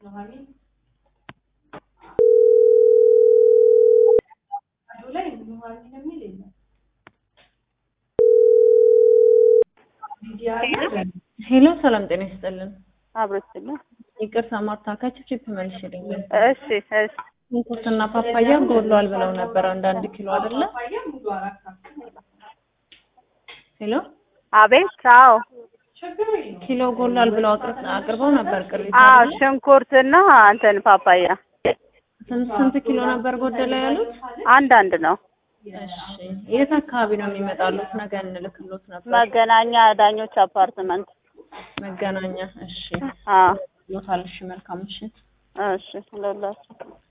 ሄሎ ሰላም ጤና ይስጥልን። አብሮችና ይቅርታ ማርታ ከችፕ መልሽልኝ። እሺ እሺ ሽንኩርትና ፓፓያ ጎድሏል ብለው ነበር። አንዳንድ ኪሎ አይደለ? ሄሎ አቤት አዎ ኪሎ ጎድሏል ብለው አቅርብ- አቅርበው ነበር ቅሪት አዎ አይደለ? ሽንኩርትና እንትን ፓፓያ ስንት ስንት ኪሎ ነበር ጎደለ ያሉት? አንድ አንድ ነው እሺ የት አካባቢ ነው የሚመጣሉት? ነገ እንልክሎት ነበር። መገናኛ ዳኞች አፓርትመንት መገናኛ። እሺ አዎ ሎታል። እሺ መልካም ምሽት። እሺ ለላችሁ